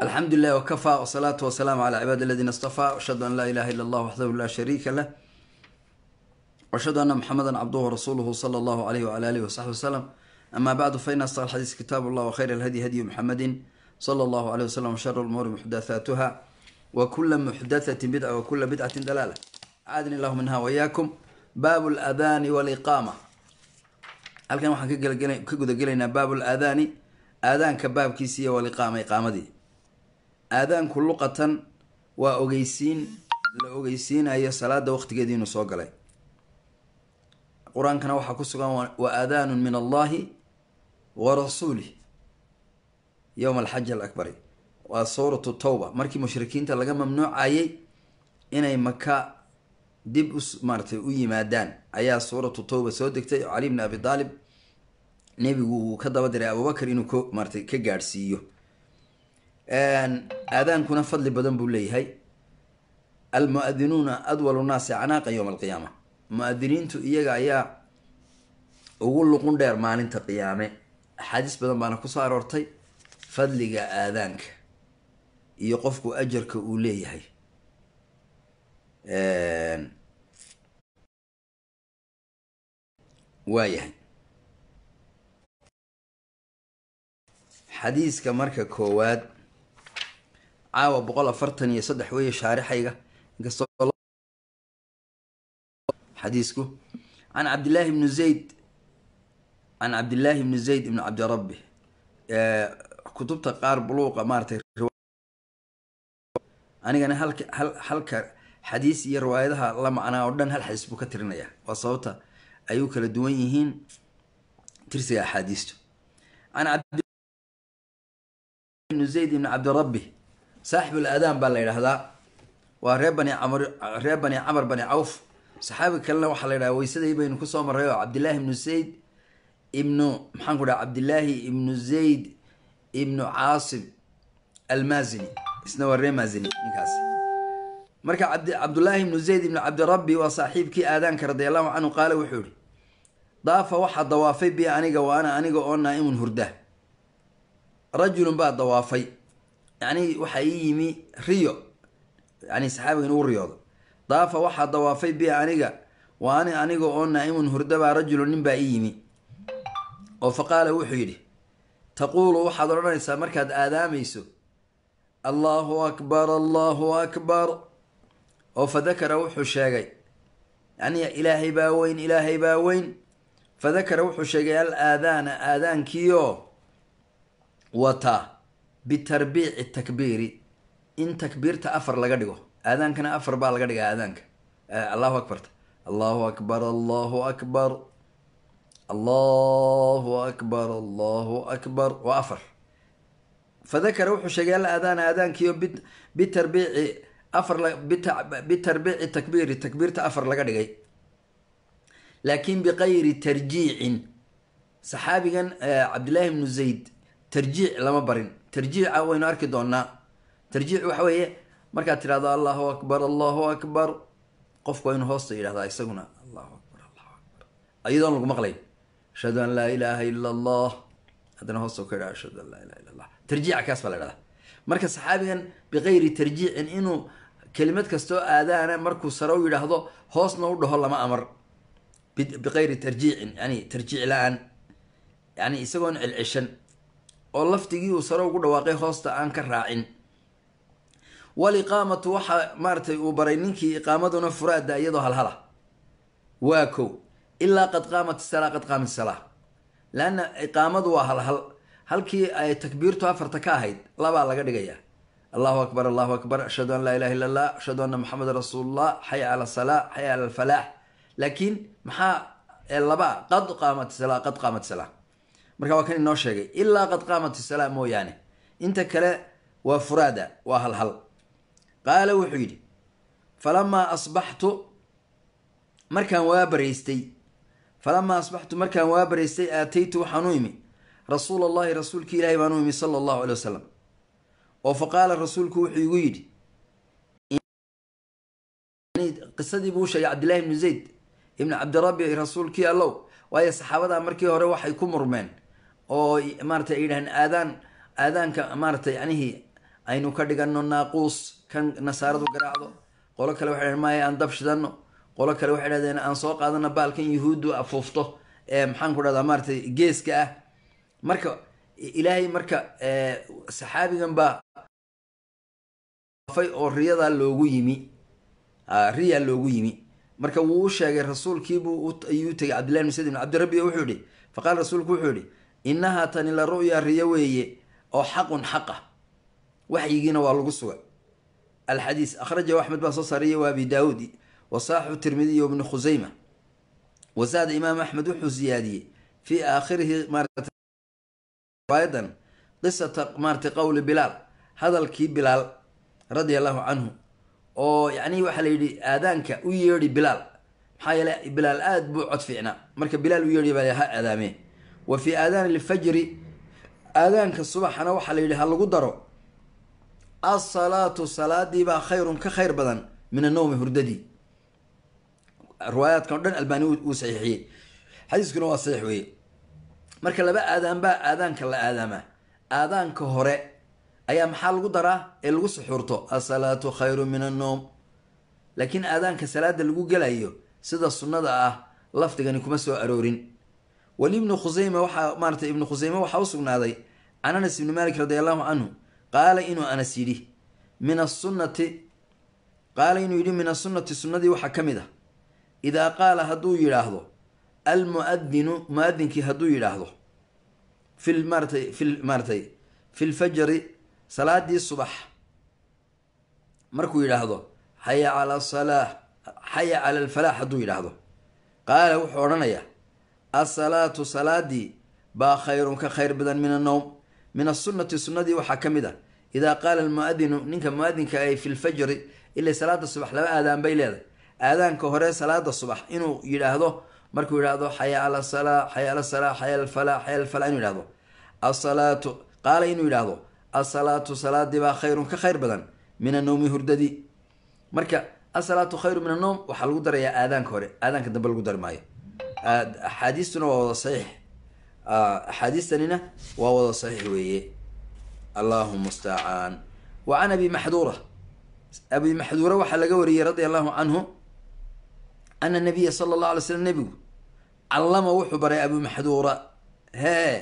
alxamdu lilah wkafaa wsalaatu wasalaamu calaa cibaadi aladiina istafaa ashhadu an laa ilaha illa allah waxdahu laa shariika lah washhadu ana muxameda cabduhu rasuuluhu sala allahu alayh wala alihi wasaxbi wasalam ama bacdu faina asdaq alxadiis kitaabu llah wakhayr alhadyi hadyu muxamedin sala allahu alayh wasalam washar lumuuri muxdathaatuha wa kula muxdathatin bidca wa kula bidcatin dalaala aadni allahu minha wayaakum baabu ladaani waliqaama halkan waxaan ka gudagelaynaa baabu laadaani aadaanka baabkiisi iyo waliqaama iqaamadii aadaanku luqatan waa ogeysiin la ogeysiinayo salaada waqtigeedii inuu soo galay qur-aankana waxaa ku sugan wa aadaanun min allahi wa rasuulih yowma alxaji alakbari waa suuratu tawba markii mushrikiinta laga mamnuucayay inay maka dib u maaratay u yimaadaan ayaa suuratu tawba soo degtay oo cali bni abi aalib nebigu uu ka daba diray abubakar inuu k maaratay ka gaadhsiiyo aadaankuna fadli badan buu leeyahay almuadinuuna adwalu naasi canaaqa yowma alqiyaama mu-adiniintu iyaga ayaa ugu luqun dheer maalinta qiyaame axaadiis badan baana kusoo aroortay fadliga aadaanka iyo qofku ajarka uu leeyahay waayahay xadiiska marka koowaad caawa boqol afartan iyo saddex weeye shaarixayga inkastoo xadiisku can cabdillaahi bni zayd can cabdillaahi bni zayd ibni cabdirabbi kutubta qaar buluuqa maaratay anigana halka hal halka xadiis iyo riwaayadaha la macnaa oo dhan hal xadiis buu ka tirinaya waa sababta ay u kala duwan yihiin tirsiga axaadiistu can cabdibni zayd ibni cabdirabbi saaxibul aadaan baa la yidhaahdaa waa ree bani camr reer bani camar bani cawf saxaabi kalena waxaa la yidhaha weysadii baynu kusoo marray oo cabdillaahi ibnu zayd ibnu maxaan ku dhaha cabdillaahi ibnu zayd ibnu caasim almaazini isna waa ree maazini ninkaasi marka cabd cabdullaahi ibnu zayd ibnu cabdirabbi waa saaxiibkii aadaanka radi allahu canhu qaale wuxuu yihi daafa waxaa dawaafay bi aniga wa ana aniga oo naa-imun hurda rajulun baa dawaafay yacni waxaa ii yimi riyo yani saxaabigan uu riyoodo daafa waxaa dawaafay bi aniga wa ani aniga oo naa-imun hurda baa rajulun nin baa ii yimi oo fa qaala wuxuu yidhi taquulu waxaad odhanaysaa markaad aadaamayso allahu akbar allahu akbar oo fa dakara wuxuu sheegay yani ilaahay baa weyn ilaahay baa weyn fa dakara wuxuu sheegay al aadaana aadaankiioo wata bitarbiici takbiiri in takbiirta afar laga dhigo aadaankana afar baa laga dhigaa aadaanka allahu akbarta allahu akbar allahu akbar allahu akbar allahu akbar waa afar fadakara wuxuu sheegay al aadaana aadaankiio bitarbiici afar bitarbiici takbiiri takbiirta afar laga dhigay laakin biqayri tarjiicin saxaabigan cabdillaahi bnu zayd tarjiic lama barin tarjiica waynu arki doonaa tarjiic waxa weeye markaad tidhahdo allahu akbar allahu akbar qofku waa inu hoosta yidhahdaa isaguna allahu akbar allahu akbar iyadoon lagu maqlayn ashhadu an laa ilaaha ila allah haddana hoosta ka yidhahdo ashhadu an laa ilaha illa allah tarjiica kaas baa la idhahdaa marka saxaabigan biqayri tarjiicin inuu kelimad kastoo aadaana markuu sare u yidhaahdo hoosna u dhaho lama amar biqayri tarjiicin yani tarjiic la-aan yani isagoon celceshan oo laftigii uu sare ugu dhawaaqay hoosta aan ka raacin waliqaamatu waxaa maaratay uu baray ninkii iqaamaduna furaada iyadoo halhala waa kow ilaa qad qaamat isalaa qad qaamat isalaa leanna iqaamadu waa halhal halkii ay takbiirtu afarta ka ahayd labaa laga dhigayaa allahu akbar allahu akbar ashhadu an laa ilaha illa allah ashhadu anna maxamedan rasuulullah xaya cala salaa xaya cala alfalaax laakiin maxaa laba qad qaamat isalaa qad qaamat isalaa marka waa kan inoo sheegay ilaa qad qaamat isalaa mooyaane inta kale waa furaada waa halhal qaala wuxuu yidhi falamaa asbaxtu markaan waa baraystay falamaa asbaxtu markaan waa baraystay aataytu waxaan u imi rasuul allahi rasuulki ilaahi baan u imi sala allahu alay wasalam oo fa qaala rasuulku wuxuu igu yidhi qisadii buu sheegay cabdillahi ibnu zayd ibnu cabdirabbi rasuulkii allow waayo saxaabadaa markii hore waxay ku murmeen oo maaratay ay yidhahdeen aadaan aadaanka maaratay yanihii aynu ka dhigano naaquus kan nasaaradu garaacdo qolo kale waxay dhaheen maya aan dab shidano qolo kale waxay dhahdeen aan soo qaadano baalkan yuhuuddu afuufto ee maxaan ku dhahdaa maaratay geeska ah marka ilaahay marka saxaabigan baa fay oo riyadaa loogu yimi riyaa loogu yimi marka wuu u sheegay rasuulkiibuu ayuu u tegay cabdillahi bn sayd ibn cabdirabbi oo wuxuu yihi faqaala rasuulku wuxuu yihi innahaa tani la ru'ya riyo weeye oo xaqun xaqa waxyigiina waa lagu suga alxadiis akhrajahu axmed baa soo saariya wa abi daawuud wasaaxu tirmidiy wa ibnu khusayma wasaada imaam axmed wuxuu siyaadiyey fii aakhirihi riwaayadan qisata maaratay qowli bilaal hadalkii bilaal radia allahu canhu oo yacni waxaa la yidhi aadaanka u yeedhi bilaal maxaa yeele bilaal aada buu cod fiicnaa marka bilaal u yeedhi baa ha aadaamee wa fii aadaani lfajri aadaanka subaxana waxaa la yidhi ha lagu daro asalaatu salaadii baa khayrun ka khayr badan min annowmi hurdadii riwaayaadkan o dhan albaani wuu saxiixiyey xadiiskuna waa saxiix weeye marka laba aadaan baa aadaanka la aadaamaa aadaanka hore ayaa maxaa lagu daraa ee lagu suxuurto asalaatu khayru min annowm laakiin aadaanka salaada lagu gelayo sida sunnada ah lafdigani kuma soo aroorin wali ibnu khusayma waxaa maaratay ibnu khusayme waxaa u sugnaaday can anas ibni malik radi allahu canhu qaala inuu anas yidhi min asunnati qaala inuu yidhi min asunnati sunnadii waxaa ka mid ah idaa qaala hadduu yidhaahdo almuadinu muadinkii hadduu yidhaahdo fi maaratay fi maaratay fi lfajri salaadii subax markuu yidhaahdo xaya cala salaa xaya cala alfalaax hadduu yidhaahdo qaala wuxuu odhanayaa asalaatu salaadii baa khayrun ka khayr badan min annowm min asunnati sunnadii waxaa ka mid ah idaa qaala almuadinu ninka muadinka ay fi lfajri ilay salaada subax laba aadaan bay leedahay aadaanka hore salaada subax inuu yidhaahdo markuu yidhaahdo xaya cala salaa xaya cala salaa xaya alfalaa xaya alfalaa inuu yidhahdo asalaatu qaala inuu yidhaahdo asalaatu salaadii baa khayrun ka khayr badan min annowmi hurdadii marka asalaatu khayru min annowm waxaa lagu darayaa aadaanka hore aadaanka dambe lagu dari maayo axaadiistuna waa wada saxiix axaadiistanina waa wada saxiix weeye allahu mustacaan wa can abi maxduura abi maxduura waxaa laga wariyey radia allahu canhu ana nabiya sala allahu alay slam nebigu callama wuxuu baray abu maxduura hee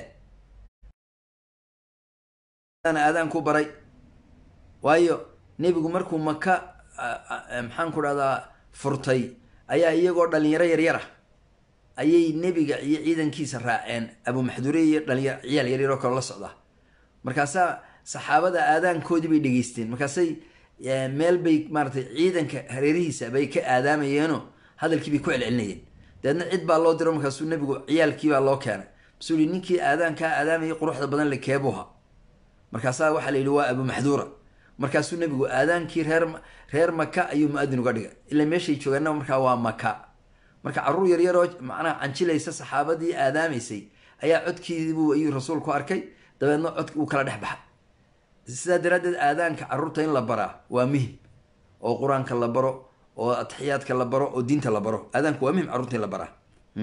aadaanku baray waayo nebigu markuu maka maxaan ku dhahdaa furtay ayaa iyagoo dhalinyaro yaryara ayay nebiga iyo ciidankiisa raaceen abu maxduure iyo dhalinyar ciyaal yaryaroo kale la socda markaasaa saxaabada aadaankoodii bay dhegeysteen markaasay meel bay maaratay ciidanka hareerihiisa bay ka aadaamayeenoo hadalkii bay ku celcelinayeen dabeedna cid baa loo diro markaasuu nebigu ciyaalkiibaa loo keenay masuu yihi ninkii aadaankaa aadaamayay quruxda badan le keebuha markaasaa waxaa la yidhi waa abu maxduura markaasuu nebigu aadaankii reer reer maka ayuu mu-adin uga dhigay ila meeshay joogaana markaa waa maka marka caruur yaryaroo macnaha canjilaysa saxaabadii aadaamaysay ayaa codkiibuu ayuu rasuulku arkay dabeedna codki uu kala dhex baxay sidaa daraaddeed aadaanka carruurta in la baraa waa muhim oo qur-aanka la baro oo atixiyaadka la baro oo diinta la baro aadaanku waa muhim carruurta in la baraa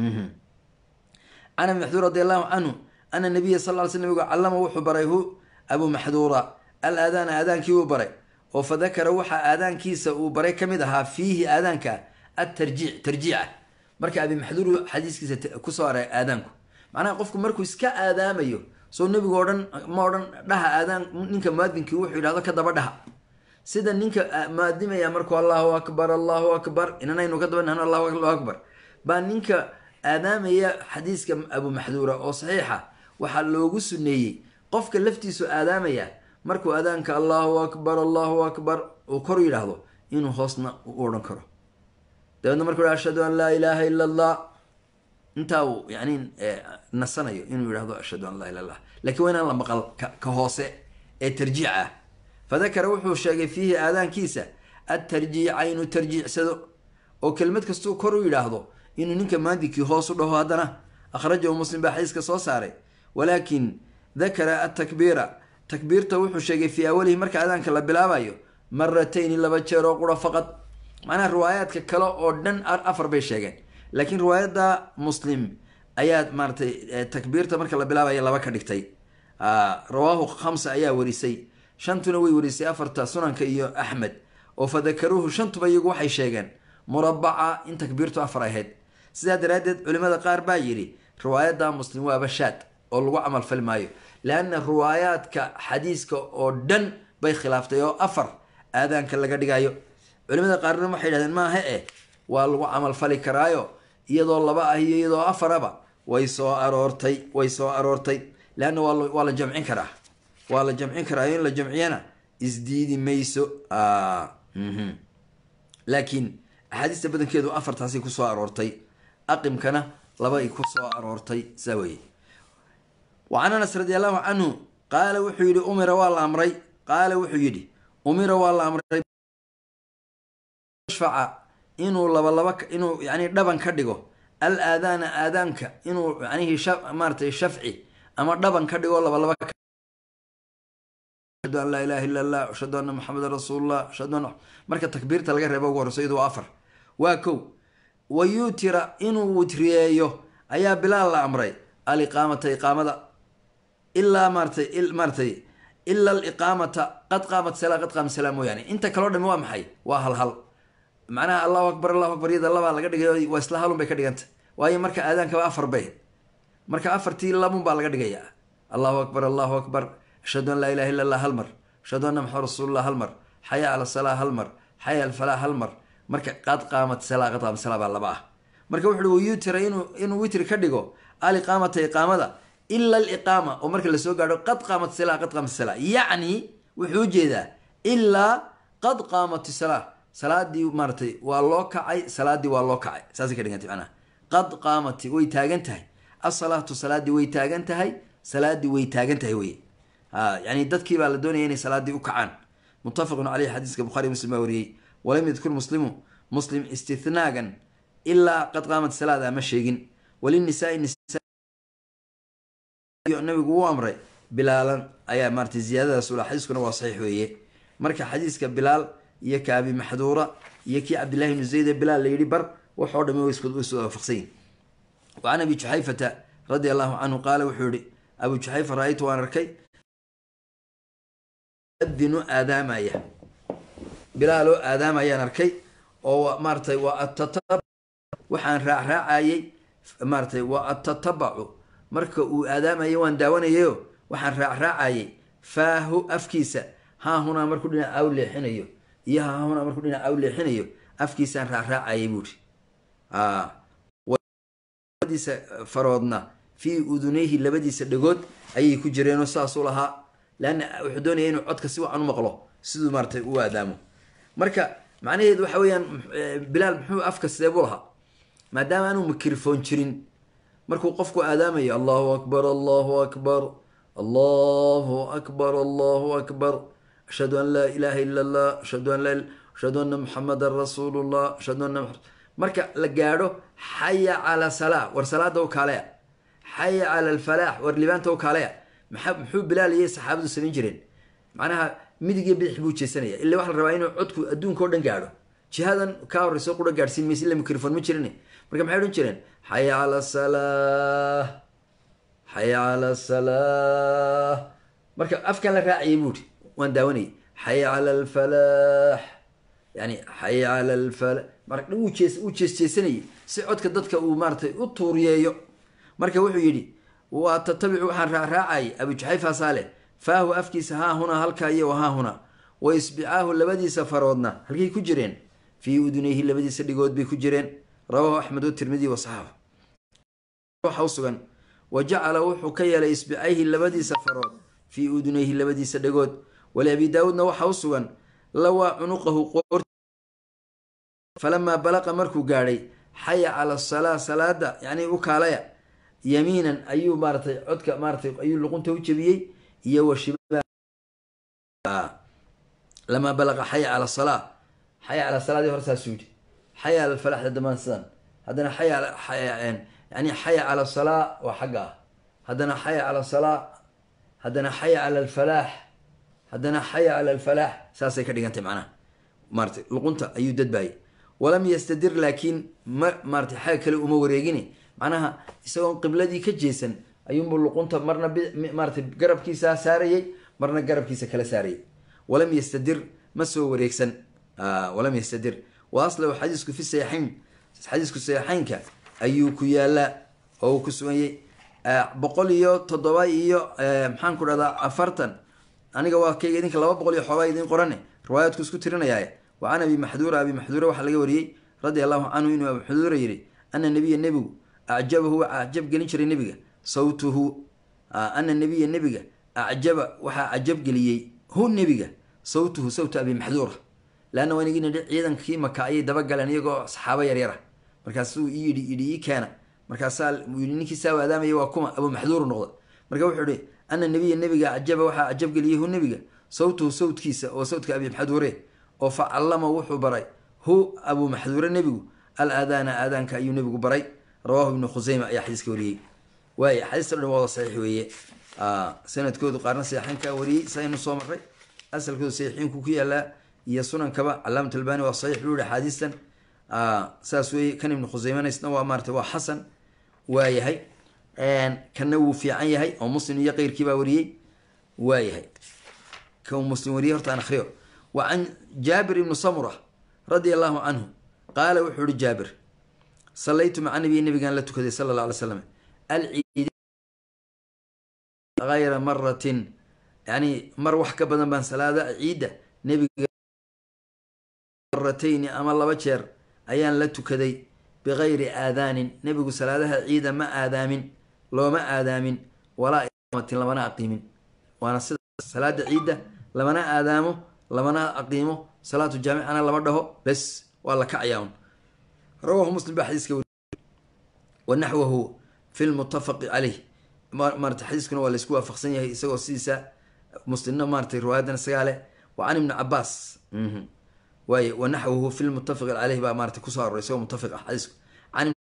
can abi maxduur radi allahu canhu ana nabiya sal ly sl nabigu callama wuxuu baray hu abu maxduura al aadaana aadaankii uu baray oo fa dakara waxaa aadaankiisa uu baray ka mid ahaa fiihi aadaanka atarjiic tarjiica marka abi maxduur xadiiskiisa kusoo aray aadaanku macnaha qofku markuu iska aadaamayo soo nebigu odhan ma odhan dhaha aadaan ninka muadinkii wuxuu yidhahdo ka daba dhaha sida ninka muadimaya markuu allahu akbar allahu akbar inanaynu ka daba dhahno allahu akbar baa ninka aadaamaya xadiiska abu maxduura oo saxiixa waxaa loogu suneeyey qofka laftiisu aadaamaya markuu aadaanka allahu akbar allahu akbar uu kor yidhaahdo inuu hoosna u odhan karo dabeedna markuu yidhahdo ashhadu an laa ilaaha ila allah intaa uu yani nasanayo inuu yidhahdo ashhadu an laa ila allah lakiin waa inaan la maqal ka hoose ee tarjiic ah fadakara wuxuu sheegay fiihi aadaankiisa atarjiica inuu tarjiicsado oo kelmad kastuu kor u yidhaahdo inuu ninka maadinkii hoos u dhaho haddana akhrajahu muslim baa xadiiska soo saaray walaakin dakara atakbiira takbiirta wuxuu sheegay fii awalihi marka aadaanka la bilaabayo maratayni laba jeer oo qura faqad macnaha riwaayaadka kale oo dhan afar bay sheegeen laakiin riwaayadda muslim ayaa maaratay takbiirta marka la bilaabayo laba ka dhigtay rawaahu khamsa ayaa warisay shantuna way warisay afarta sunanka iyo axmed oo fadakaruuhu shantuba iyagu waxay sheegeen murabaca in takbiirtu afar ahayd sidaa daraaddeed culimada qaar baa yidhi riwaayadda muslim waaba shaad oo lagu camalfali maayo leanna riwaayaadka xadiiska oo dhan bay khilaaftay oo afar aadaanka laga dhigayo culimada qaarna waxay yidhahdeen maaha eh waa lagu camalfali karaayo iyadoo laba ah iyo iyadoo afaraba way soo aroortay way soo aroortay leanna waa la jamcin karaa waa la jamcin karaayo in la jamciyana isdiidi mayso laakiin axaadiista badankeedu afartaasi kusoo aroortay aqimkana laba ay kusoo aroortay saa weye wa can anas radi allahu canhu qaala wuxuu yidhi umira waa la amray qaala wuxuu yidhi umira waa la amray shfaca inuu labalaba inuu yani dhaban ka dhigo al aadaana aadaanka inuu yanihi maaratay shafci ama dhaban ka dhigo labalaba ashhadu an laa ilaha illa allah ashhadu anna maxamedan rasuulullah ashhadu anna marka takbiirta laga reebo ugu horeyso iyadu waa afar waa kow wa yuutira inuu witriyeeyo ayaa bilaal la amray aliqaamata iqaamada ilaa maaratay maaratay ila aliqaamata qad qaamat salaa qad qaamat salaa mooyaane inta kaloo dhami waa maxay waa hal hal macnaha allahu akbar allahu akbar iyada labaa laga dhigay waa isla halun bay ka dhiganta waayo marka aadaankaba afar bay marka afartii labun baa laga dhigayaa allahu akbar allahu akbar ashhadu an laa ilaha illa allah hal mar ashhadu anna maxamed rasuulullah hal mar xaya cala salaa hal mar xaya alfalaa hal mar marka qad qaamat salaa qad qaamat salaa baa laba ah marka wuxuui wayutira inuu inuu witri ka dhigo aliqaamata iqaamada ila aliqaama oo marka lasoo gaadho qad qaamat salaa qad qaamat salaa yacni wuxuu ujeedaa ilaa qad qaamat salaa salaadii maaratay waa loo kacay salaadii waa loo kacay saasay ka dhigantay macnaha qad qaamati way taagan tahay asalaatu salaadii way taagan tahay salaadii way taagan tahay wey yani dadkii baa la doonaya inay salaadii u kacaan muttafaqun caleyhi xadiiska bukhari muslim baa wariyey walam yadkur muslimu muslim istinaagan ilaa qad qaamat salaada ama sheegin walinisaai nabigu uu amray bilaalan ayaa maaratay ziyaadadaas ula xadiiskuna waa saxiix weeye marka xadiiska bilaal iyo ka abi maxduura iyo kii cabdillahi bnu zayd ee bilaal la yidhi bar waxoo dhami way isu waafaqsanyin wa can abi juxayfata radia allahu canhu qaala wuxuu yihi abu juxayfa ra-aytu waan arkay adinu aadaamaya bilaaloo aadaamayaan arkay oo maaratay waa atata waxaan raacraacayey maaratay waa atatabacu marka uu aadaamaya waan daawanayayo waxaan raacraacayey faahu afkiisa haa hunaa markuu dhinac aw leexinayo iyo haa hunaa markuu dhinac aw leexinayo afkiisaan raacraacayay buuri labadiisa faroodna fii udunayhi labadiisa dhagood ayay ku jireenoo saasuu lahaa leanna wuxuu doonaya inuu codka si wacan u maqlo siduu maaratay u aadaamo marka macnaheedu waxa weeyaan bilaal muxuu afka sidee buu lahaa maadaama aanuu mikrofon jirin markuu qofku aadaamayo allahu akbar allahu akbar allahu akbar allahu akbar ashhadu an laa ilaha ila allah ashhadu an laa ashhadu anna muxamadan rasuulullah ashhadu anna marka la gaadho xaya cala salaa war salaada u kaaleya xaya cala alfalaax war libaanta u kaaleya maa muxuu bilaal iyo saxaabadu samayn jireen macnaha midig iyo bidix buu jeesanaya illa waxa la rabaa inuu codku adduunka o dhan gaadho jihadan kaa horreyso qura gaadhsiin maysa illa mikrofon ma jirin marka maxay odhan jireen xaya cala salaa xaya cala salaa marka afkan la raacayay buuri waan daawanayay xaya cala alfalaax yani xaya cala alfala marka wuu jees wuu jees jeesanayay si codka dadka uu maaratay u tuuriyeeyo marka wuxuu yidhi waa tatabicu waxaan raacraacayay abu juxayfaasaa leh faahu afkiisa haa hunaa halkaa iyo haa hunaa wa isbicaahu labadiisa faroodna halkay ku jireen fii udunayhi labadiisa dhigood bay ku jireen rawaahu axmed o tirmidi wa saxaaba waxa u sugan wa jacala wuxuu ka yeelay isbicayhi labadiisa farood fii udunayhi labadiisa dhagood wali abi daawuudna waxa u sugan lawaa cunuqahu qoor falamaa balaqa markuu gaadhay xaya cala asalaa salaada yacni u kaalaya yamiinan ayuu maaratay codka maaratay ayuu luqunta u jebiyey iyo wa shiba lamaa balaqa xaya cala salaa xaya cala salaadii hore saasuu yidhi xaya cala alfalaxda damaan sidan haddana xaya yani xaya cala salaa waa xagga ah haddana xaya cala salaa haddana xaya cala alfalaax haddana xaya cala alfalaax saasay ka dhigantay macnaha maaratay luqunta ayuu dadbaayay walam yastadir laakiin ma maaratay xagga kale uma wareegini macnaha isagoon qibladii ka jeesan ayuunbuu luqunta marna maaratay garabkiisa saarayay marna garabkiisa kala saarayay walam yastadir ma soo wareegsan walam yastadir wa aslahu xadiisku fi saxiixayn xadiisku saxiixaynka ayuu ku yaalaa oo uu ku suganyay boqol iyo toddoba iyo maxaan ku dhahdaa afartan aniga waa kayga idinka laba boqol iyo xoogaa idin qorane riwaayadku isku tirinayaaye wa can abi maxduura abi maxduura waxaa laga wariyey radia allahu canhu inuu abi maxduura yidhi ana nabiya nebigu acjabahu waa acjab gelin jiray nebiga sawtuhu ana nabiya nebiga acjaba waxaa cajab geliyey hu nebiga sawtuhu sawta abi maxduura leanna waan igi nidhi ciidankii maka ayay dabagaleen iyagoo saxaabo yaryara markaasuu ii yidhi yidhi ii keena markaasaa yidhi ninkii saa waadaamaya waa kuma abu maxduuru noqda marka wuxuu ihi ana nabiya nebiga acjaba waxaa cajab geliyey hu nebiga sawtuhu sawtkiisa oo sawtka abi maxduure oo fa callama wuxuu baray hu abu maxduure nebigu al aadaana aadaanka ayuu nebigu baray rawaahu ibnu khuseyma ayaa xadiiska wariyey waay xadiista dhan wada saxiix weeye sanadkoodu qaarna saxiixinka wariyey saynu soo maray asalkoodu saxiixiinku ku yaalaa iyo sunankaba calaamat albani waa saxiix buu yihi axaadiistan saas weeye kan ibnu khuseymaneysna waa maarata waa xasan waayahay kanna wuu fiican yahay oo muslim iyo keyrkii baa wariyey waayahay kan muslim wariyey horta aan akhriyo wa can jaabir ibnu samura radia allahu canhu qaala wuxuu ihi jaabir sallaytu maca nabiyi nabigaan la tukaday sala alla alay slam alciid hayra maratin yani mar wax ka badan baan salaada ciidda nebiga maratayni ama laba jeer ayaan la tukaday bikayri aadaanin nebigu salaadaha ciida ma aadaamin looma aadaamin walaa iqaamatin lamana aqiimin waana sida salaada ciidda lamana aadaamo lamana aqiimo salaatu jaamicana lama dhaho bes waa la kacayaa un rawahu muslim baa xadiiska weri wa naxwahu fi lmutafaqi caleyh maarata xadiiskuna waa laysku waafaqsan yahay isagoo sidiisa muslimna maaratay riwaayadan isagaa leh wa can ibni cabaas waay wa naxwahu fi lmutafaqi caleyh baa maarata kusoo aroray isagoo mutafiq ah xadiisku can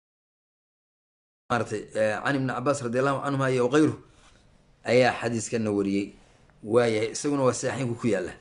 maaratay can ibni cabaas radi allahu canhuma iyo kayru ayaa xadiiskana wariyey waayahay isaguna waa saaxiinku ku yaala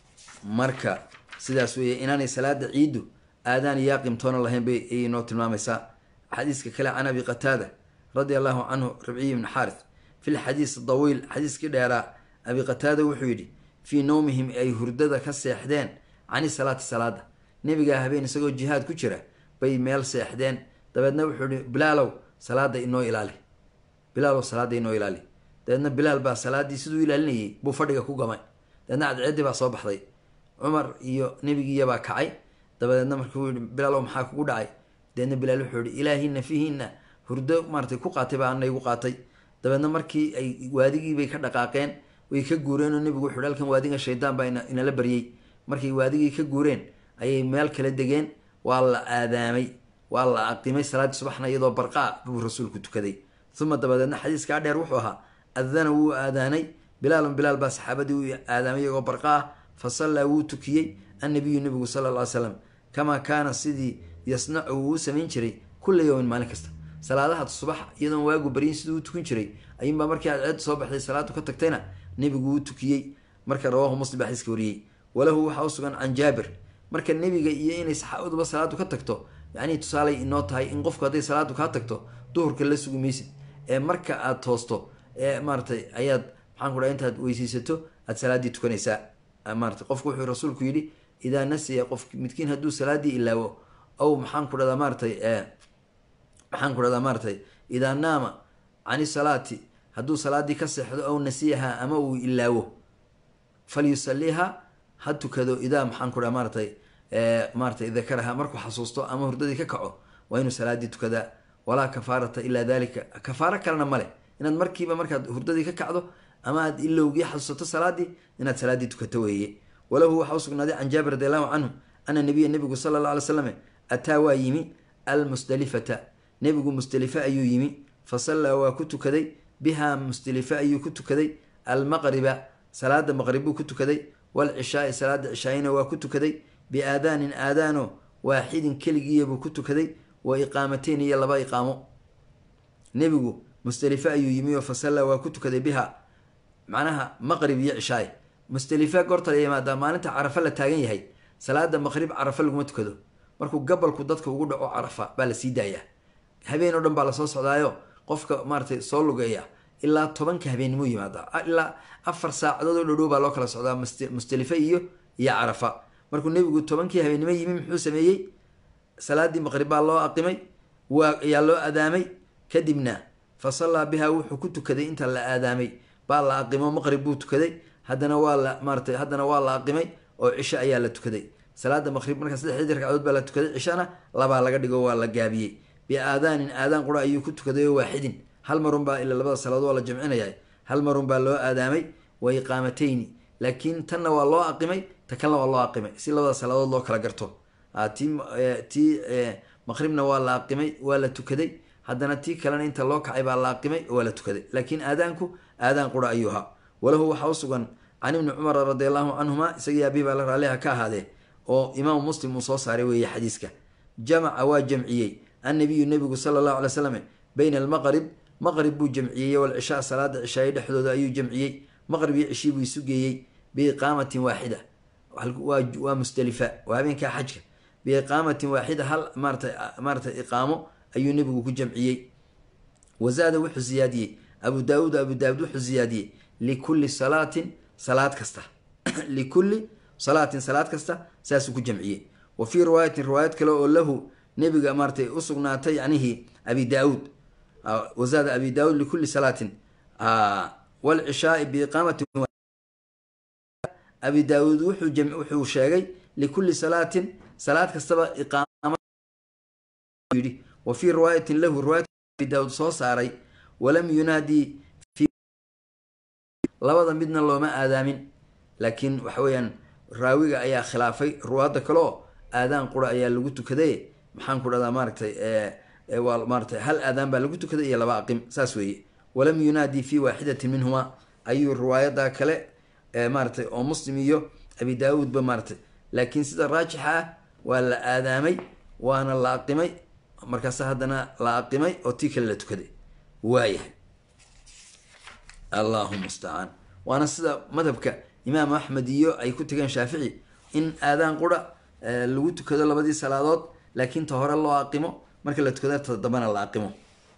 marka sidaas weeye inaanay salaada ciiddu aadaan iyo aqimtoona lahayn bay ayay noo tilmaamaysaa xadiiska kale can abi qataada radia allahu canhu rabciyi ibni xaarith fi lxadiis dawiil xadiiskii dheeraa abi qataada wuxuu yidhi fii nowmihim ay hurdada ka seexdeen cani salaati salaada nebigaa habeen isagoo jihaad ku jira bay meel seexdeen dabeedna wuxuu yihi bilaalow salaada inoo ilaali bilaalow salaada inoo ilaali dabeedna bilaal baa salaadii siduu ilaalinayay buu fadhiga ku gamay dabeedna cadceeddii baa soo baxday cumar iyo nebigiiyabaa kacay dabadeedna markuu yihi bilaalow maxaa kugu dhacay dabeedna bilaal wuxuu yihi ilaahina fiihina hurdo maaratay ku qaatay baa ana igu qaatay dabeedna markii ay waadigiibay ka dhaqaaqeen way ka guureen oo nebigu wuxu hi halkan waadiga shaydaan baa inala baryey markay waadigii ka guureen ayay meel kala degeen waa la aadaamay waa la aqimay salaaddii subaxna iyadoo barqaa buu rasuulku tukaday uma dabadeedna xadiiskaa dheer wuxuu ahaa adana wuu aadaanay bilaalun bilaal baa saxaabadii u aadaamay iyagoo barqa ah fa sallaa wuu tukiyey annabiyu nebigu sala alla ly slam kamaa kaana sidii yasnacu wuu u samayn jiray kulla yowmin maalin kasta salaadaha subax iyadoon waagu baryin siduu u tukan jiray ayuunbaa markii cadceeddu soo baxday salaadu ka tagtayna nebigu wuu tukiyey marka rawaahu muslim baa xadiiska wariyey walahu waxaa u sugan can jaabir marka nebiga iyo inay saxaabaduba salaadu ka tagto yacnii tusaalay inoo tahay in qofku hadday salaadu kaa tagto duhurka la sugi maysid ee marka aad toosto ee maaratay ayaad maxaan ku dhaha intaad weyseysato aad salaaddii tukanaysaa maarata qofku wuxuu rasuulku yidhi idaa nasiya qof midkiin hadduu salaaddii ilaawo aw maxaan ku dhahdaa maaratay maxaan ku dhahdaa maaratay idaa naama cani salaati hadduu salaaddii ka seexdo aw nasiyaha ama uu ilaawo falyusaliha ha tukado idaa maxaan ku dhaha maaratay maaratay dakaraha markuu xasuusto ama hurdadii ka kaco waa inuu salaaddii tukadaa walaa kafaarata ilaa dalika kafaaro kalena male inaad markiiba markaad hurdadii ka kacdo ama aad ilowgii xasuusato salaadii inaad salaaddii tukato weeye walahu waxaa usugnaaday can jaabir radi allahu canhu ana nabiya nebigu sala alla alay slam ataa waa yimi almusdelifata nebigu musdelife ayuu yimi fa sallaa waa ku tukaday bihaa musdelife ayuu ku tukaday almaqriba salaada maqrib buu ku tukaday walcishaai salaada cishaayina waa ku tukaday biaadaanin aadaano waaxidin keligiiya buu ku tukaday wa iqaamateyn iyo laba iqaamo nebigu musdelife ayuu yimi oo fa sallaa waa ku tukaday biha macnaha maqrib iyo cishaay musdelife goorta la yimaadaa maalinta carafa la taagan yahay salaada maqrib carafa laguma tukado markuu gabalku dadka ugu dhaco carafa baa la sii daayaa habeen oo dhan baa lasoo socdaayo qofka maaratay soo lugeeya ilaa tobanka habeennimo yimaada ilaa afar saacadood oo dhowdhow baa loo kala socdaa mustalife iyo iyo carafa markuu nebigu tobankii habeennimo yimi muxuu sameeyey salaadii maqrib baa loo aqimay waa ayaa loo aadaamay kadibna fa sallaa bihaa wuxuu ku tukaday inta la aadaamay baa la aqimo maqrib buu tukaday haddana waa la maaratay haddana waa la aqimay oo cisho ayaa la tukaday salaada maqrib marka saddexdii ragcadood baa la tukaday cishana labaa laga dhigo waa la gaabiyey biaadaanin aadaan qura ayuu ku tukaday oo waaxidin hal marun baa ila labada salaadood waa la jamcinaya hal marun baa loo aadaamay wa iqaamatayni laakiin tanna waa loo aqimay ta kalena waa loo aqimay si labada salaadood loo kala garto ti tii maqribna waa la aqimay waa la tukaday haddana tii kalena inta loo kacay baa la aqimay waa la tukaday laakiin aadaanku aadaan qura ayuu ahaa walahu waxaa u sugan can ibni cumara radi allahu canhuma isagii abihi baa la raaliha ka ahaadee oo imaamu muslim uu soo saaray weeye xadiiska jamaca waa jamciyey annabiyu nebigu sala allahu alay slam bayna almaqrib maqrib buu jamciyey walcishaa salaada cishaaye dhexdooda ayuu jamciyey maqrib iyo cishii buu isu geeyey biiqaamatin waaxida waa musdalifa waa habeenkaa xajka biiqaamatin waaxida hal maarata maaratay iqaamo ayuu nebigu ku jamciyey wazaada wuxuu ziyaadiyey abu daauud abu daawud wuxuu ziyaadiyey likulli salaatin salaad kasta likulli salaatin salaad kasta saasuu ku jamciyey wa fii riwaayatin riwaayad kale oo lahu nebiga maaratay usugnaatay yacnihii abi daauud wazaada abi daauud likulli salaatin walcishaai biiqaamatin abi daauud wuxuu sheegay likulli salaatin salaad kastaba iqaama yidhi wa fii riwaayatin lahu riwaayat abi daauud soo saaray walam yunaadii labada midna looma aadaamin laakiin waxa weeyaan raawiga ayaa khilaafay ruwaadda kale oo aadaan qura ayaa lagu tukaday maxaan ku dhahdaa maaratay waa maaratay hal aadaan baa lagu tukaday iyo laba aqim saas weeye walam yunaadii fi waaxidatin minhuma ayuu riwaayada kale maaratay oo muslim iyo abi daawuudba maaratay laakiin sida raajixa ah waa la aadaamay waana la aqimay markaas haddana la aqimay oo tii kale la tukaday waayahay allahu mustacaan waana sida madhabka imaam axmed iyo ay ku tegeen shaafici in aadaan qura lagu tukado labadii salaadood laakiin ta hore loo aqimo marka la tukada ta dambana la aqimo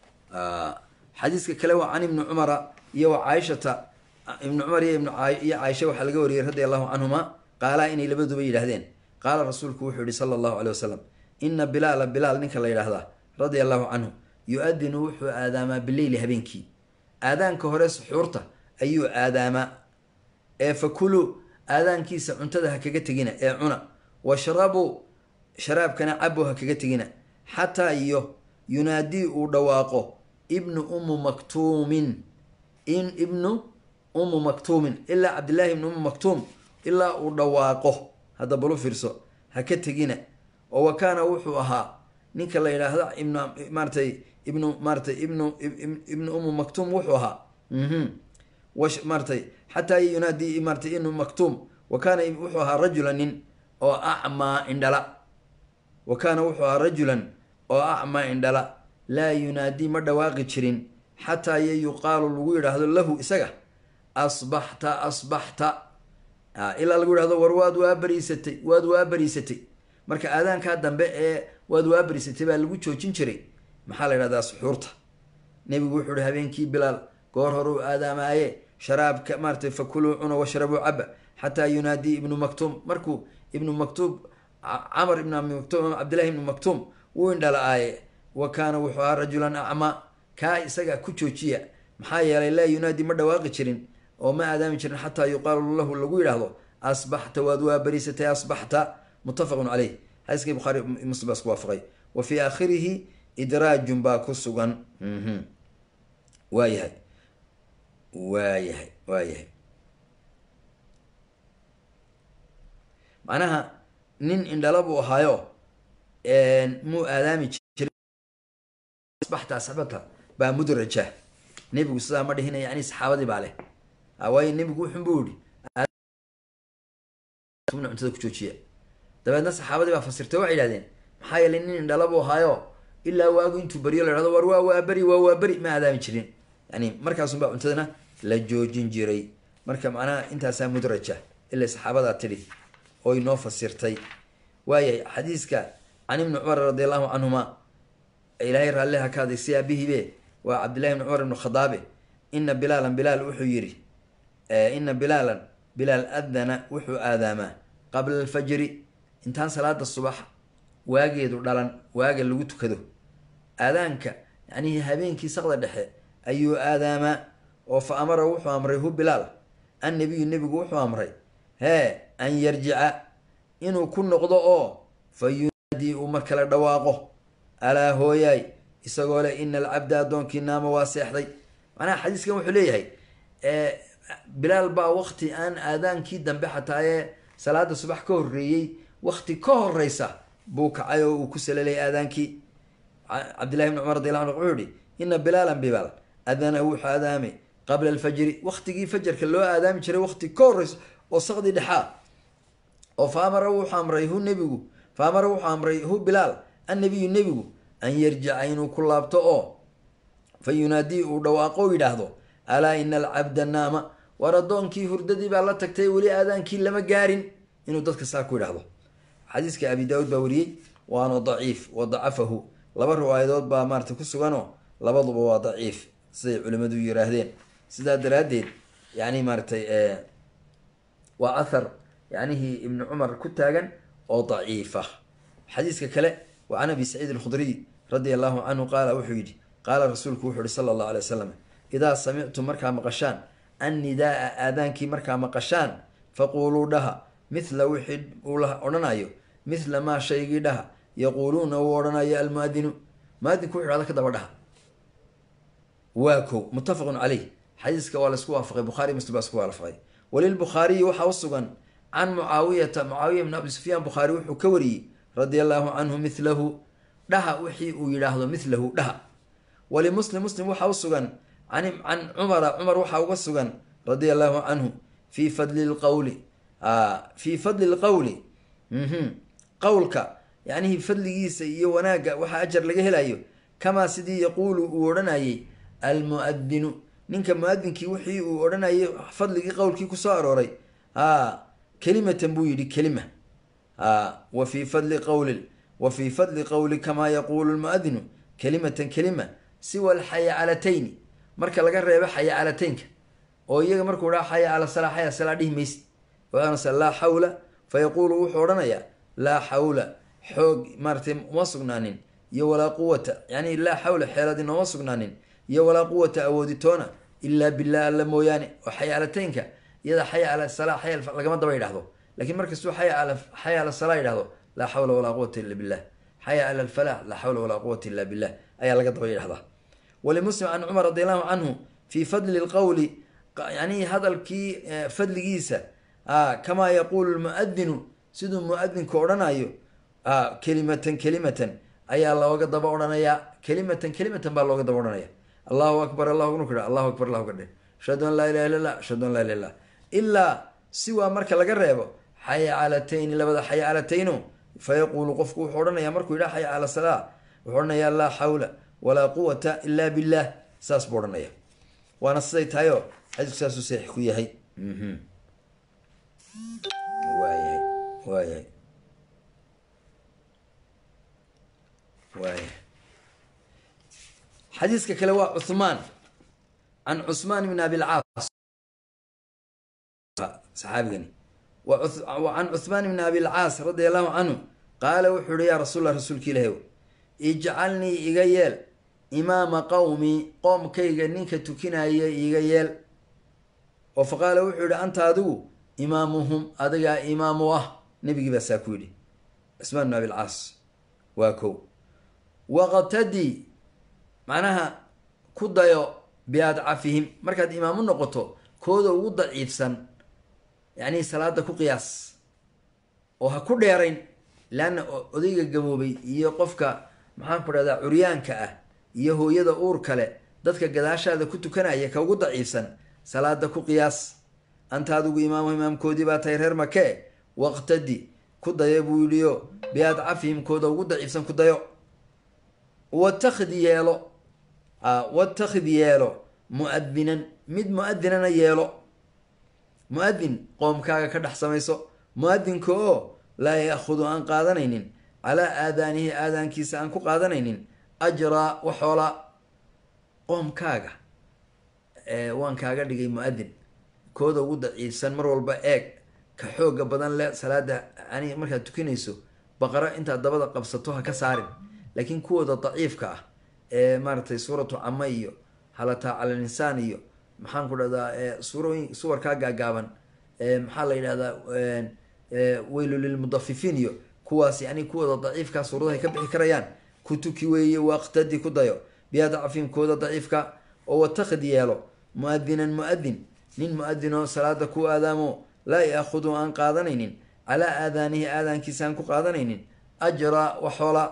xadiiska kale waa can ibni cumara iyo wa caaishata ibni cumar iyo iyo caaisha waxaa laga wariyey radi allahu canhuma qaalaa inay labaduba yidhaahdeen qaala rasuulku wuxuu yihi sala allahu aley wasalam ina bilaala bilaal ninka la yidhaahdaa radia allahu canhu yu-adinu wuxuu aadaamaa bileyli habeenkii aadaanka hore suxuurta ayuu aadaamaa ee fakuluu aadaankiisa cuntada ha kaga tegina ee cuna washrabuu sharaabkana cabo ha kaga tegina xataa iyo yunaadii uu dhawaaqo ibnu ummu maktuumin in ibnu ummu maktuumin ilaa cabdillaahi ibnu ummu maktuum ilaa uu dhawaaqo hadda balu fiirso ha ka tegina oo wa kaana wuxuu ahaa ninka la yidhaahda ibnu maaratay ibnu maaratay ibnu ibnu ummu maktuum wuxuu ahaa maaratay xataa yunaadii maaratay ibnu maktuum wa kaana wuxuu ahaa rajulan nin oo acmaa indhala wa kaana wuxuu ahaa rajulan oo acmaa indhala laa yunaadii ma dhawaaqi jirin xataa yo yuqaalu lagu yidhaahdo lahu isaga asbaxta asbaxta ilaa lagu yidhahdo war waad waa bariisatay waad waa bariisatay marka aadaankaa dambe ee waad waa bariisatay baa lagu joojin jiray maxaa la yidhahdaa suxuurta nebigu wuxuu uhi habeenkii bilaal goor horeu aadaamaaye sharaabka maaratay fakuluu cuna washrabuu caba xataa yunaadii ibnu maktuum markuu ibnu maktuum camar ibn abi maktuum cabdillahi ibnu maktuum wuu indhala-aaye wa kaana wuxuu ahaa rajulan acmaa kaa isaga ku joojiya maxaa yeelay laa yunaadi ma dhawaaqi jirin oo ma aadaami jirin xataa yuqaalu lahu lagu yidhaahdo asbaxta waad waa bariisatay asbaxta muttafaqun caleyh xadiiskii bukhaari muslim baa isku waafaqay wa fii aakhirihi idraajun baa ku sugan waayahay waayahay waayahay macnaha nin indhala buu ahaayo muu aadaami jiray asbaxta asxabata baa mudraja nebigu sidaa ma dhihina yani saxaabadii baa leh waayo nebigu wuxun buu yihi cuntada ku joojiya dabeedna saxaabadii baa fasirtay waxay yihahdeen maxaa yeelay nin indhala buu ahaayo ilaa waagu intuu beriyo la hahdo war waa waa beri waa waa beri ma aadaami jirin yani markaasunbaa cuntadana la joojin jiray marka macnaha intaasaa mudraja ilaa saxaabadaa tidhi oo inoo fasirtay waayahay xadiiska can ibni cumar radi allahu canhuma ilaahay raalliha ka aday si aabihiibe waa cabdillahi ibni cumar ibnu khadaabe ina bilaalan bilaal wuxuu yidhi ina bilaalan bilaal adana wuxuu aadaamaa qabla alfajri intaan salaada subax waageedu dhalan waaga lagu tukado aadaanka yacnihii habeenkii saqda dhexe ayuu aadaamaa oo fa amara wuxuu amray hu bilaal annabiyu nebigu wuxuu amray hee an yarjica inuu ku noqdo oo fa yunaadii uu mar kale dhawaaqo alaa hooyaay isagoo leh ina alcabda addoonkii naama waa seexday macnaha xadiiskan wuxuu leeyahay bilaal baa wakti aan aadaankii dambe xataa ee salaada subax ka horreeyey wakti ka horeysa buu kacay oo uu ku salalay aadaankii cabdillahi bni cumar radi alla anu wuxuu yihi ina bilaalan bilaal adana wuxuu aadaamay qabla alfajri waktigii fajarka loo aadaami jiray wakti ka horeysa oo saqdi dhexaa oo fa amara wuxuu amray hu nebigu fa amara wuxuu amray hu bilaal annabiyu nebigu an yarjica inuu ku laabto oo fa yunaadii uu dhawaaqo o yidhaahdo alaa ina alcabda naama war addoonkii hurdadii baa la tagtay weli aadaankii lama gaarin inuu dadka saa ku yidhaahdo xadiiska abi daawuud baa wariyey waana daciif wa dacafahu laba riwaayadood baa maarata ku suganoo labaduba waa daciif siday culimmadu yiraahdeen sidaa daraaddeed yani maaratay waa athar yacnihii ibni cumar ku taagan oo daciifa xadiiska kale wa can abi saciid alkhudriy radia allahu canhu qaala wuxuu yidhi qaala rasuulku wuxuu yihi sala allahu alay wasalam idaa samictum markaa maqashaan annidaaa aadaankii markaa maqashaan faquuluu dhaha mithla wixii uu odhanayo mithla maa shaygii dhaha yaquuluuna uu odhanayo almuadinu muadinku wuxu hada ka daba dhaha waa kow muttafaqun caleyh xadiiska waa laisku waafaqay bukhari muslim baa isku waafaqay walilbukhaariyi waxaa u sugan can mucaawiyata mucaawiya bn abi sufyaan bukhaari wuxuu ka wariyey radia allahu canhu mithlahu dhaha wixii uu yidhaahdo mithlahu dhaha walimuslim muslim waxaa u sugan can cumara cumar waxaa uga sugan radia allahu canhu fii fadli lqowli fii fadli lqowli qowlka yacnihii fadligiisa iyo wanaagga waxaa ajar laga helayo kamaa sidii yaquulu uu odhanayay almuadinu ninka muadinkii wixii uu odhanayay fadligii qowlkii kusoo arooray a kelimatan buu yidhi kelima wa fii fadli qowli wa fii fadli qowli kamaa yaquulu lmuadinu kelimatan kelima siwa alxayaacalatayni marka laga reebo xayacalataynka oo iyaga markuu dhaa xaya cala salaa xaya salaa dhihi maysid oanase laa xawla fa yaquulu wuxuu odhanayaa laa xawla xoog maaratay uma sugnaanin iyo walaa quwata yani laa xawla xeelad inooma sugnaanin iyo walaa quwata awooditoona ilaa billah alla mooyaane oo xayaalataynka iyada xaya ala salaa xaya lagama daba yidhahdo lakiin markastuu xaya ala xaya ala salaa yidhahdo laa xawla walaa quwata illa billah xaya ala alfalax laa xawla walaa quwata illa billah ayaa laga daba yidhahdaa walimuslim can cumar radi allahu canhu fii fadli lqowli yani hadalkii fadligiisa kamaa yaquulu lmuadinu siduu muadinku odhanayo kelimatan kelimatan ayaa looga daba odhanayaa kelimatan kelimatan baa looga daba odhanaya allahu akbar allahu nuku allahu akbar allahu kadhe ashhadu an laa ilaha illa llah ashhadu an laa ilaha illah ilaa siwaa marka laga reebo xayaacalatayni labada xayaacalatayno fa yaquulu qofku wuxuu odhanaya markuu yidhaha xaya cala salaa wuxuu odhanayaa laa xawla walaa quwata ila billah saas buu odhanaya waana siday tahayoo xadiisku saasuu saxiix ku yahay waayahay waayahay waaya xadiiska kale waa cuhmaan can cusmaan bn abilcaas saxaabigani can cuhmaan bn abilcaas radia allahu canhu qaala wuxuu yihi yaa rasuul lah rasuulka ilaahw ijcalnii iga yeel imaama qowmii qoomkayga ninka tukinaya iga yeel oo fa qaala wuxuu yihi anta adigu imaamuhum adigaa imaamu ah nebigii baa saa ku yidhi cusmaan bn abilcaas waa kow waqtadi macnaha ku dayo biadcafihim markaad imaamu noqoto kooda ugu daciifsan yacni salaada ku qiyaas oo ha ku dheerayn leanna odayga gaboobay iyo qofka maxaan ku dhahdaa curyaanka ah iyo hooyada uur kale dadka gadaashaada ku tukanaya ka ugu daciifsan salaada ku qiyaas anta adigu imaamu imaamkoodii baa tahay reer makee waqtadi ku dayo buu yidhiyo biadcafihim kooda ugu daciifsan ku dayo watakid yeelo watakid yeelo muadinan mid muadinana yeelo muadin qoomkaaga ka dhex samayso muadinka oo laa yaahudu aan qaadanaynin calaa aadaanihi aadaankiisa aan ku qaadanaynin ajraa waxoola qoomkaaga waan kaaga dhigay mu-adin kooda ugu daciifsan mar walba eeg ka xooga badan le salaada yani markaad tukanayso baqaro intaad dabada qabsato ha ka saarin laakiin kuwooda daciifka ah ee maaratay suuratu cama iyo halataa cala linsaan iyo maxaan ku dhahdaa suurooyin suwarkaa gaagaaban maxaa la yidhahdaa weylu lilmudafifiin iyo kuwaas yani kuwooda daciifka suuradahay ka bixi karayaan ku tuki weeye waqtadi ku dayo biyaa dacfin kooda daciifka oo watakid yeelo mu-adinan mu-adin nin mu-adin oo salaada ku aadaamo laa yaahudu aan qaadanaynin calaa aadaanihi aadaankiisa aan ku qaadanaynin ajra waxoola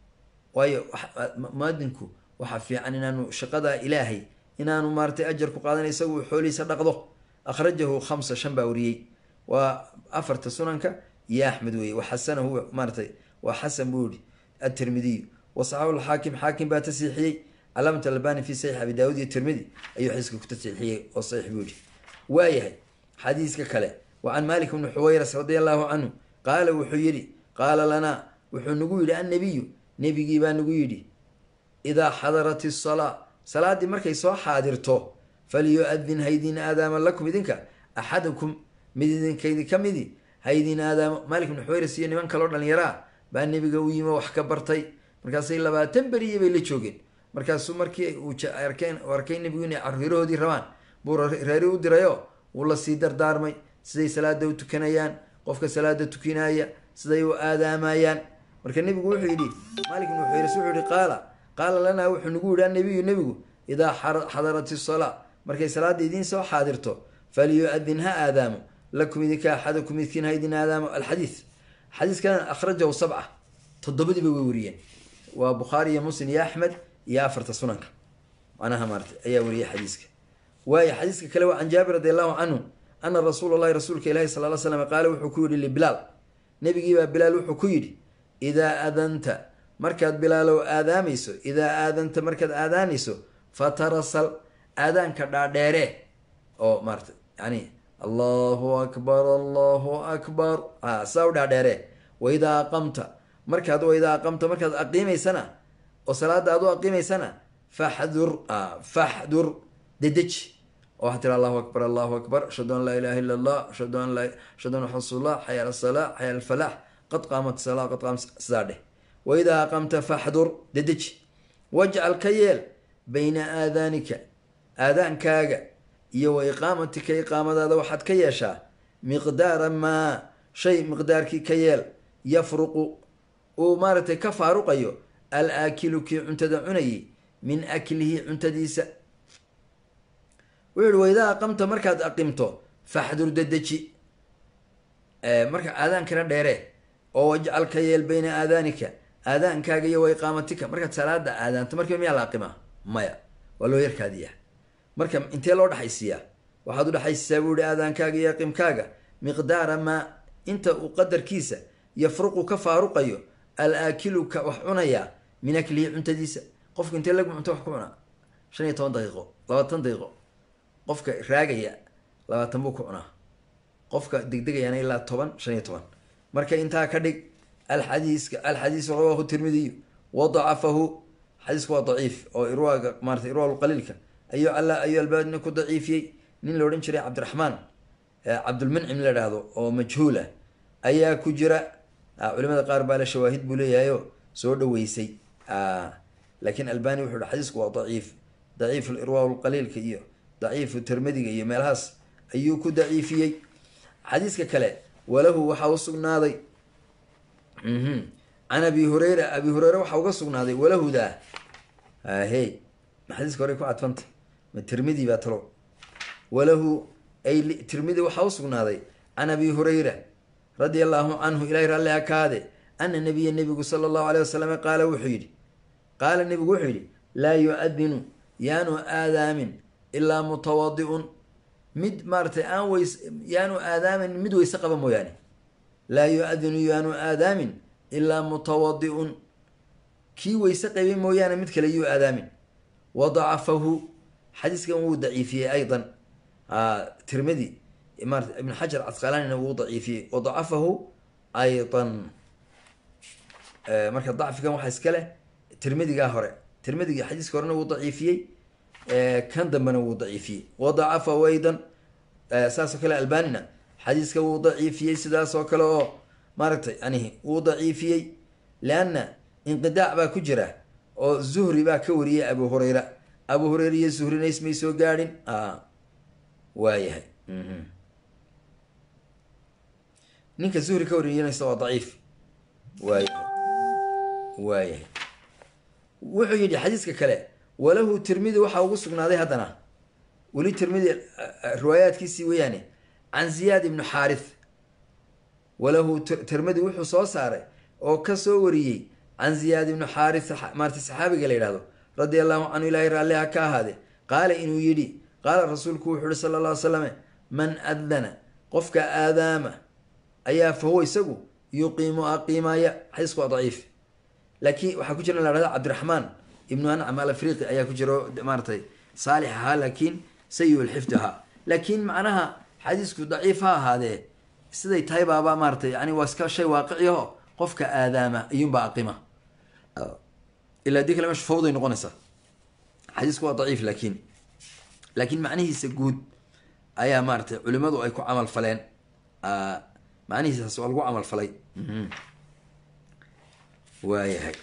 waayo muadinku waxaa fiican inaanu shaqada ilaahay inaanu maaratay ajar ku qaadanay isagu xoolihiisa dhaqdo akhrajahu khamsa shan baa wariyey waa afarta sunanka iyo axmed weye wa xasanahu maaratay waa xasan buu yihi atirmidiyu wasaxaxu lxaakim xaakim baa tasiixiyey calaamat albani fi saxiix abi daawud iyo tirmidi ayuu xadiiska ku tasiixiyey oo saxiix buu yihi waayahay xadiiska kale wa can malik bni xuwayras radi allahu canhu qaala wuxuu yidhi qaala lanaa wuxuu nagu yidhi annabiyu nebigii baa nagu yidhi idaa xadarat isalaa salaaddii markay soo xaadirto falyu-adin haydin aadaama lakum idinka axadakum mid idinkaydi ka midi haydin aadaamo malik bni xuwayras iyo niman kaloo dhallinyaraa baa nebiga u yimi wax ka bartay markaasay labaatan beriye bay la joogeen markaasuu markii uu arkeen arkay nebigu inay caruurahoodii rabaan buu reeri u dirayo wuu lasii dardaarmay siday salaada u tukanayaan qofka salaada tukinaya siday u aadaamayaan marka nebigu wuxuu yidhi malik ibnu xuyras wuxuu yihi qaala qaala lanaa wuxuu nagu yidhi annabiyu nebigu idaa xadarat isalaa markay salaada idiin soo xaadirto falyu-adin ha aadaamo lakum idinka axadakum midkiin ha idin aadaamo alxadiid xadiiskan akhrajahu sabca toddobadiiba way wariyeen waa bukhaari iyo muslim iyo axmed iyo afarta sunanka macnaha maarata ayaa wariyay xadiiska waayo xadiiska kale waa can jaabir radi allahu canhu ana rasuula llahi rasuulka ilahi sal l slam qaala wuxuu ku yidhi libilaal nebigiibaa bilaal wuxuu ku yidhi idaa aadanta markaad bilaalow aadaamayso idaa aadanta markaad aadaanayso fatarasal aadaanka dhaadheere oo maarata yani allahu akbar allahu akbar a saa u dhaadheere waidaa aqamta markaad waidaa aqamta markaad aqiimaysana oo salaada aad u aqiimaysana faxdur faxdur dedeji oo waxaa tiri allahu akbar allahu akbar ashhadu an laa ilaha illa allah ashhadu an laa ashhadu an rasulullah xaya ala salaa xaya alfalax qad qaamat salaa qad qaamat sidaa dheh waidaa aqamta faxdur dedeji wajcal ka yeel bayna aadaanika aadaankaaga iyo wa iqaamatika iqaamadaada waxaad ka yeeshaa miqdaara maa shay miqdaarkii ka yeel yafruqu uu maaragtay ka faaruqayo al aakilu kii cuntada cunayay min aklihi cuntadiisa wuxuu yihi waidaa aqamta markaad aqimto faxdur dedeji marka aadaankana dheere oo wajcal ka yeel bayna aadaanika aadaankaaga iyo wa iqaamatika markaad salaada aadaanto markiiba miyaa la aqimaa maya waa loo yarkaadiyaa marka intee loo dhexaysiiyaa waxaad u dhexaysiisaa buu yihi aadaankaaga iyo aqimkaaga miqdaara maa inta uu qadarkiisa yafruqu ka faaruqayo al aakilu ka wax cunayaa min aklihi cuntadiisa qofka intee lagu cunto wax ku cunaa shan iyo toban daqiiqo labaatan daqiiqo qofka raagaya labaatan buu ku cunaa qofka degdegayaana ilaa toban shan iyo toban marka intaa ka dhig alxadiiska alxadiisu rawaahu tirmidiyu wadacafahu xadiisku waa daciif oo irwaaga maarata irwaal qaliilka ayuu alla ayuu albaadina ku daciifiyey nin la odhan jiray cabdiraxmaan cabdulmuncim la dhahdo oo majhuul ah ayaa ku jira culimada qaar baa la shawaahid buu leeyahayo soo dhaweysay laakiin albani wuxuu hi xadiisku waa daciif daciif irwaa qaliilka iyo daciifu tirmidiga iyo meelahaas ayuu ku daciifiyey xadiiska kale walahu waxaa u sugnaaday can abi hureyra abi hureyre waxaa uga sugnaaday walahudaa he ma xadiiska hore ku cadfanta ma tirmidi baa talo walahu ay tirmidi waxaa u sugnaaday can abi hureyra radia allaahu canhu ilahi raalli akaade ana nabiya nebigu sala allahu aleyh wasalam qaala wuxuu yidhi qaala nebigu wuxuu yidhi laa yu-adinu yaanu aadaamin ilaa mutawadi-un mid maaratay aan weys yaanu aadaamin mid weyse qaba mooyaane laa yu-adinu yaanu aadaamin ilaa mutawadi-un kii weyse qabay mooyaane mid kale yuu aadaamin wadacafahu xadiiskan wuu daciifiyey aydan tirmidi maarata ibn xajar casqalanina wuu daciifiyey wadacafahu aydan marka dacfigan waxaa iska leh tirmidigaa hore tirmidiga xadiiska horena wuu daciifiyey kan dambena wuu daciifiyey wadacafa waydan saasoo kale albanina xadiiska wuu daciifiyey sidaasoo kale oo maaragtay yani wuu daciifiyey leanna inqidaac baa ku jira oo zuhri baa ka wariyay abu hurayra abu hurayra iyo zuhrina ismay soo gaadhin waayahay ninka zuhri ka wariyanaysa waa daciif waayahay waayahay wuxuu yidhi xadiiska kale walahu tirmidi waxaa ugu sugnaaday haddana weli tirmidi riwaayaadkiisii weeyaane can ziyaad ibnu xaarith walahu tirmidi wuxuu soo saaray oo ka soo wariyey can ziyaad ibnu xaarith maarta saxaabiga la yidhahdo radia allahu canhu ilaahay raalliha ka ahaade qaala inuu yidhi qaala rasuulku wuxuu yihi sala alla ly slame man adana qofka aadaama ayaa fa huwa isagu yuqiimu aqiimaya xadiisku waa daciif laakiin waxaa ku jira in la hahda cabdiraxmaan ibnu ancam al afriqi ayaa ku jira maaratay saalix ahaa laakiin sayi lxifdi ahaa laakiin macnaha xadiisku daciif ha ahaadee siday tahay baaba maaratay yani waa iska shay waaqiciaho qofka aadaama iyuunbaa aqima ilaa dii kale mesha fawday noqonaysaa xadiisku waa daciif laakiin laakiin macnihiisa guud ayaa maaratay culimadu ay ku camal faleen macnihiisaas waa lagu camal falay waayahay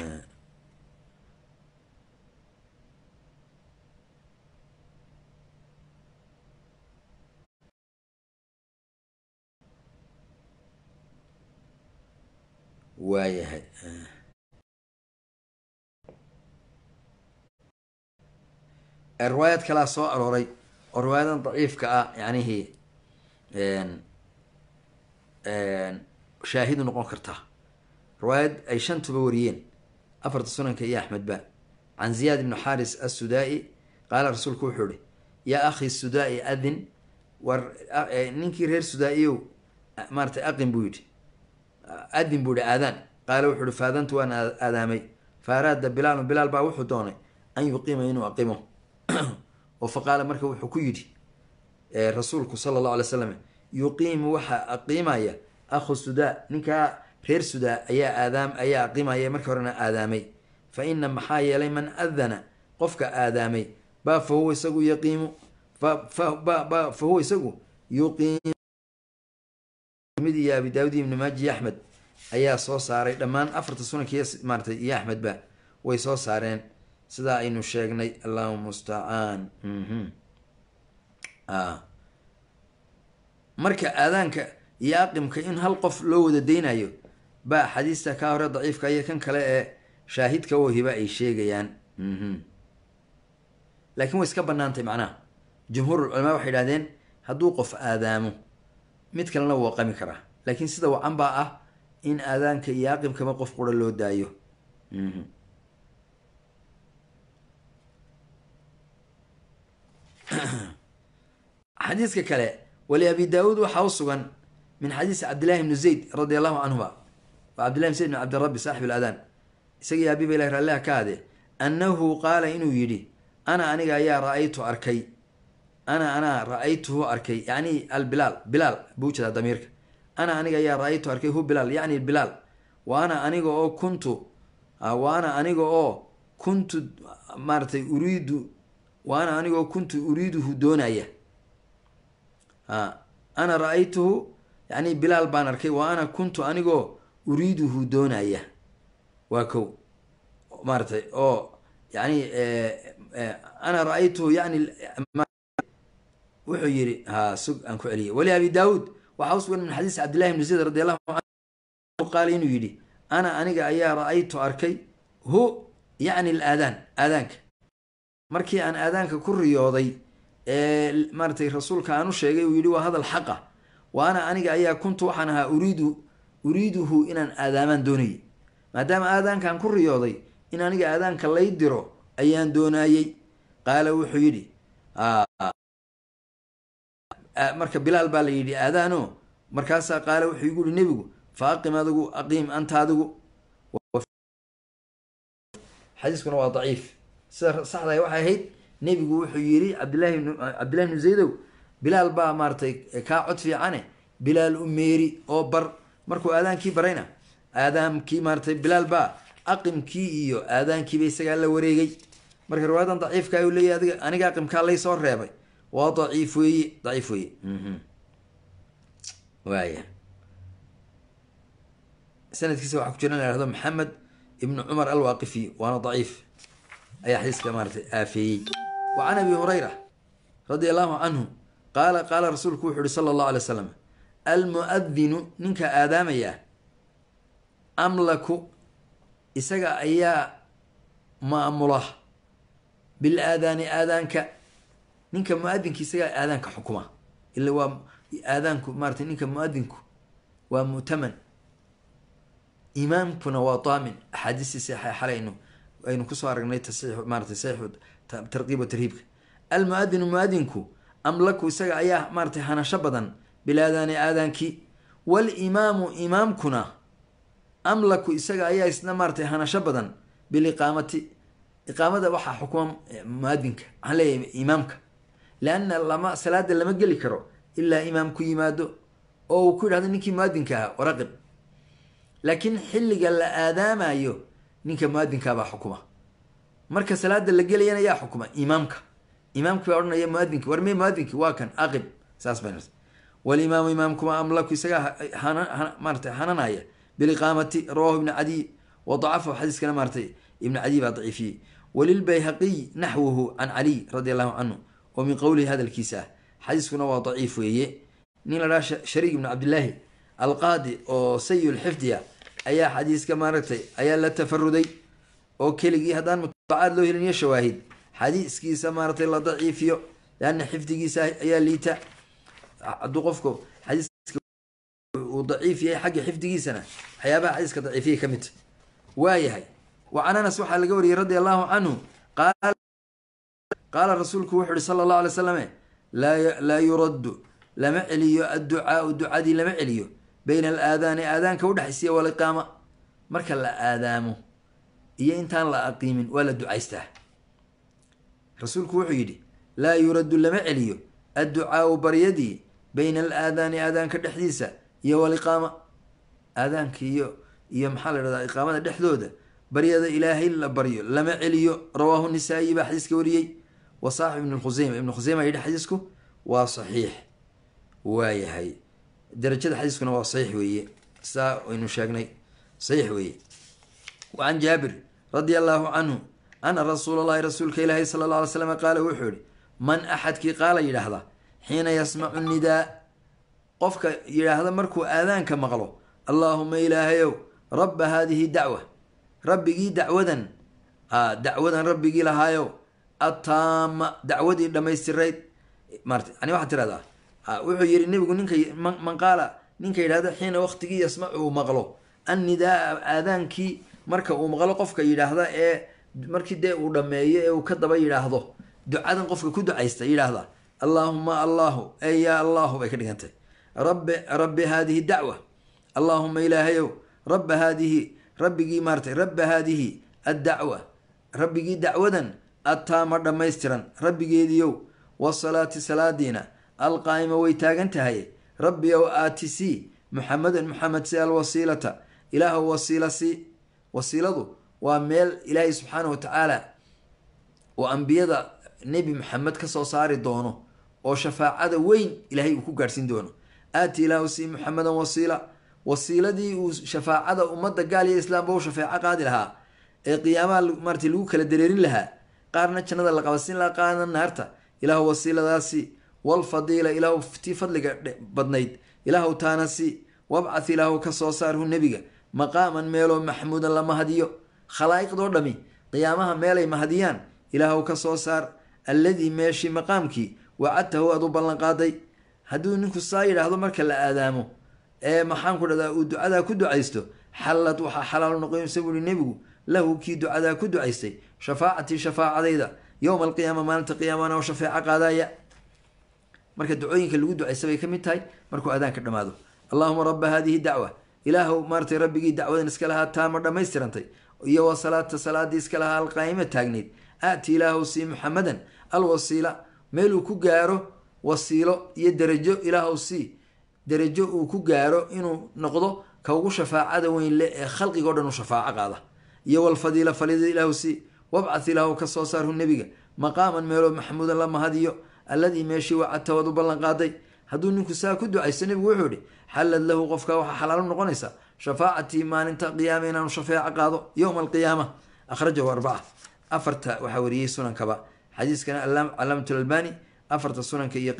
waayahay riwaayad kalaa soo arooray oo riwaayadan daciifka ah yanihii shaahidu noqon karta riwaayad ay shantuba wariyeen afarta sunanka iyo axmedba can ziyaad ibnu xaris assudaa-i qaala rasuulku wuxuu ihi yaa akhi sudaa-i adin war ninkii reer sudaa-iyow maaratay aqin buu yidhi adin buu yihi aadaan qaala wuxuu ihi faadantu waan aadaamay faaraada bilaalu bilaal baa wuxuu doonay an yuqiima inuu aqimo oo fa qaala marka wuxuu ku yidhi rasuulku sala allahu alay slam yuqiimu waxaa aqiimaya akhu sudaa ninkaa reer sudaa ayaa aadaam ayaa aqimaya markii horena aadaamay fa ina maxaa yeelay man adana qofka aadaamay baa fa huwa isagu yaqiimu fa huwa isagu yuqiim mid iyo abi daawud iyo ibni maaji iyo axmed ayaa soo saaray dhammaan afarta sunanka iyo maaratay iyo axmedba way soo saareen sidaa aynu sheegnay allahuma mustacaan marka aadaanka iyo aqimka in hal qof loo wada deynayo baa xadiista kaa hore daciifka iyo kan kale ee shaahidka oo hiba ay sheegayaan laakiin way iska banaantay macnaha jumhuur culamaa waxay idhahdeen hadduu qof aadaamo mid kalena wuu aqami karaa laakiin sida wacan baa ah in aadaanka iyo aqimkaba qof qura loo daayo xadiiska kale wali abi daawuud waxaa u sugan min xadiisi cabdillahi ibnu zayd radi allahu canhuma waa cabdillahi ibn zayd bn cabdirabi saaxib aladaan isagii abiba ilahi raalliha ka ade annahu qaala inuu yidhi ana aniga ayaa ra-aytu arkay ana anaa ra-aytuhu arkay yacni albilaal bilaal buu jedaa damiirka ana aniga ayaa ra-aytu arkay hu bilaal yacni bilaal wa ana aniga oo kuntu wa ana aniga oo kuntu maaratay uriidu wa ana aniga oo kuntu uriiduhu doonaya ana ra-aytuhu yani bilaal baan arkay wa ana kuntu anigoo uriiduhu doonaya waa kow maaratay oo yani ana ra-aytuhu yani wuxuu yihi ha sug aan ku celiyay wali abi daawuud waxaa usugan min xadiis cabdillahi ibni zayd radi allahu canhu qaala inuu yidhi ana aniga ayaa ra-aytu arkay hu yacni alaadaan aadaanka markii aan aadaanka ku riyooday ee maaratay rasuulka aan u sheegay uu yidhi waa hadal xaqa wa ana aniga ayaa kuntu waxaan ahaa uriidu uriiduhu inaan aadaamaan doonayay maadaama aadaankaan ku riyooday in aniga aadaanka lay diro ayaan doonaayey qaala wuxuu yidhi marka bilaal baa la yidhi aadaano markaasaa qaala wuxuu igu yihi nebigu fa aqim adigu aqiim anta adigu xadiiskuna waa daciif sida saxdahay waxay ahayd nebigu wuxuu yidhi cabdillahi cabdillahi bnu zaydow bilaal baa maaratay kaa cod fiicane bilaal u meeri oo bar markuu aadaankii barayna aadaamkii maaratay bilaal baa aqimkii iyo aadaankiiba isagaa la wareegay marka riwaayadan daciifka u leeyahy adiga aniga aqimkaa lay soo reebay waa daciif weeye daciif weeye waaya sanadkiisa waxaa ku jira in la hahdo maxamed ibnu cumar alwaaqifi waana daciif ayaa xadiiska maaratay aafeeyey wa can abi hurayra radia allahu canhu qaala qaala rasuulku wuxu uhi sala allahu alay wasalam almuadinu ninka aadaamaya amlaku isaga ayaa maamula bil aadaani aadaanka ninka muadinka isagaa aadaanka xukuma ila waa aadaanku maaratay ninka muadinku waa mu'taman imaamkuna waa daamin axaadiistii saxa xalaynu aynu kusoo aragnay tasix maaratay saixu tarqiib wa tarhiibka almuadinu muadinku amlaku isaga ayaa maaratay hanasho badan bilaadaani aadaankii walimaamu imaamkuna amlaku isaga ayaa isna maaratay hanasho badan biliqaamati iqaamada waxaa xukuma muadinka waxaan leeyahay imaamka leanna lama salaada lama geli karo ilaa imaam ku yimaado oo uu ku yidhahdo ninkii muadinka ahaa waraqib laakiin xilliga la aadaamayo ninka muadinkaabaa xukuma marka salaada la gelayana yaa xukuma imaamka imaamki baa odhanaya muadinki war me muadinki waa kan aqib saas bay walimaamu imaamkuma amlaku isagaa maarata hananaya biliqaamati rawahu ibnu cadiy wa dacafahu xadiiskana maaratay ibnu cadiy baa daciifiyey walilbayhaqiy naxwuhu can caliy radi allahu canhu oo min qowlihi hadalkiisa ah xadiiskuna waa daciif weeye nin la dhaha shariik ibnu cabdillaahi alqaadi oo sayulxifdiya ayaa xadiiska maaragtay ayaa la tafaruday oo keligii haddaan mutaabacaad loo helin iyo shawaahid xadiiskiisa maaratay la daciifiyo leanna xifdigiisa ayaa liita hadduu qofku xadiiska uu daciif yahay xagga xifdigiisana waxyaabaha xadiiska daciifiyay ka midta waayahay wa can anas waxaa laga wariyey radia allahu canhu qaala rasuulku wuxu uhi sala allahu alay slame laa yuraddu lama celiyo adducaau ducadii lama celiyo bayna alaadaani aadaanka udhexaysiya waliqaama marka la aadaamo iyo intaan la aqiimin waa la ducaystaa rasuulku wuxuu yidhi laa yuraddu lama celiyo adducaau baryadii bayna alaadaani aadaanka dhexdiisa iyo waliqaama aadaanka iyo iyo maxaa la dhahdaa iqaamada dhexdooda baryada ilaahay la baryo lama celiyo rawaahu nisaa'i baa xadiiska wariyey wa saaxib ibn khuseyma ibnu khuseyma yidhi xadiisku waa saxiix waayahay darajada xadiiskuna waa saxiix weeye saa aynu sheegnay saxiix weeye wa can jaabir radia allaahu canhu ana rasuula allahi rasuulka ilaahi sala alla alay slam qaala wuxuu yihi man axadkii qaala yidhaahda xiina yasmacu nidaa qofka yidhaahda markuu aadaanka maqlo allaahuma ilaahayow rabba haadihi dacwa rabbigii dacwadan dacwadan rabbigii lahaayow attaama dacwadii dhammaystirayd maarata yani waxaad tirahdaa wuxuu yihi nebigu ninka man qaala ninka yidhahda xiina waqtigii yasmacu uu maqlo annidaaa aadaankii marka uu maqlo qofka yidhaahda ee markii dee uu dhammeeyo ee uu ka daba yidhaahdo ducadan qofka ku ducaysta yidhaahda allaahuma allahu ey yaa allahu bay ka dhigantay rabbi rabbi haadihi dacwa allaahuma ilaahayow rabba haadihi rabbigii maaratay rabba haadihi addacwa rabbigii dacwadan attaama dhammaystiran rabbigeediiow wasalaati salaadiina alqaa'ima way taagan tahay rabbi ow aati sii muxamedan muxamed si alwasiilata ilaahow wasiila sii wasiiladu waa meel ilaahay subxaana wa tacaala oo ambiyada nebi maxamed ka soo saari doono oo shafaacada weyn ilaahay uu ku gaadhsiin doono aati ilaahu sii muxamedan wasiila wasiiladii uu shafaacada ummadda gaal iyo islaamba u shafeeco qaadi lahaa ee qiyaamaha maarata lagu kala dareerin lahaa qaarna jannada la qabasin lahaa qaarna naarta ilaahu wasiiladaasi walfadiila ilaahu tii fadliga badnayd ilaahu taanasi wabcath ilaahu ka soo saarhu nebiga maqaaman meeloo maxmuudan la mahadiyo khalaa'iqdoo dhami qiyaamaha meelay mahadiyaan ilaahu ka soo saar alladii meeshii maqaamkii wacadtahu aad u ballanqaaday hadduu ninku saa yidhaahdo marka la aadaamo ee maxaan ku dhahdaa uu ducadaa ku ducaysto xallad waxaa xalaal noqonaysa buuhi nebigu lahu kii ducadaa ku ducaystay shafaacatii shafaacadayda yowma alqiyaama maalinta qiyaamana oo shafeeco qaadaya marka ducooyinka lagu ducaysta bay ka mid tahay markuu aadaanka dhammaado allahuma rabba haadihi dacwa ilaahu maaratay rabbigii dacwadan iska lahaa taama dhammaystirantay iyo wa salaata salaadii iska lahaa alqaa'ima taagnayd aati ilaahu sii muxamedan alwasiila meeluu ku gaaro wasiilo iyo derajo ilaahu sii derajo uu ku gaaro inuu noqdo ka ugu shafaacada weyn le ee khalqigao dhan u shafaaco qaada iyo walfadiila falida ilaahu sii wabcad ilaahu ka soo saarhu nebiga maqaaman meeloo maxamuudan la mahadiyo alladii meeshii wacadta waad u ballan qaaday hadduu ninku saa ku ducaysto nebigu wuxuu ihi xallad lahu qofka waxaa xalaalo noqonaysa shafaacatii maalinta qiyaama inaanu shafeeco qaado yowma alqiyaama akhrajahu arbaca afarta waxaa wariyey sunankaba xadiiskana calaamatu albani afarta sunanka iyo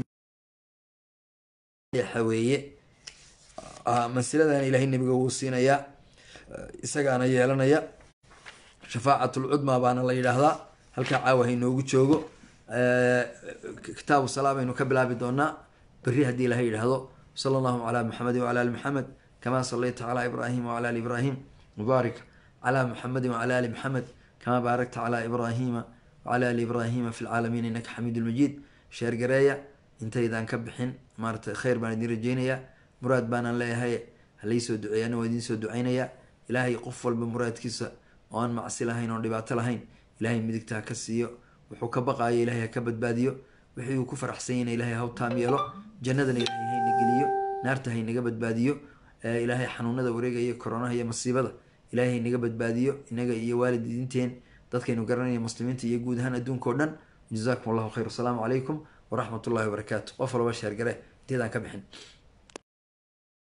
qeyrkiiweeye masiladan ilahay nebiga wuu siinayaa isagaana yeelanaya shafaacatlcudma baana la yidhaahdaa halkaa caawa hainoogu joogo kitaabu salaa baynu ka bilaabi doonaa beri haddii ilahay yidhaahdo sala allahu calaa muxamedin wacala ali muxamed kama salayta calaa ibraahim wacala ali ibraahim mubaarik calaa muxamedin wacala ali muxamed kama baarakta calaa ibraahima wacala ali ibraahima fi lcaalamiin innaka xamiidu lmajiid sheergareeya intaydaan ka bixin maarata kheyr baan idin rajeynayaa muraad baanaan leeyahay halaysoo duceeya ana waa idiin soo duceynayaa ilaahay qof walba muraadkiisa oo aan macsi lahayn oon dhibaato lahayn ilaahay midigta ha ka siiyo wuxuu ka baqaayo ilahay ha ka badbaadiyo wixii uu ku faraxsan yahna ilahay haw taam yeelo jannadana ilahay hayna geliyo naarta haynaga badbaadiyo ilaahay xanuunada wareegaya koronaha iyo masiibada ilahay haynaga badbaadiyo inaga iyo waalidiinteen dadkaynu garanaya muslimiinta iyo guud ahaan adduunka o dhan jazakum allahu khayr asalaamu calaykum waraxmat ullahi wabarakaatu qof walba sheergare inteedaan ka bixin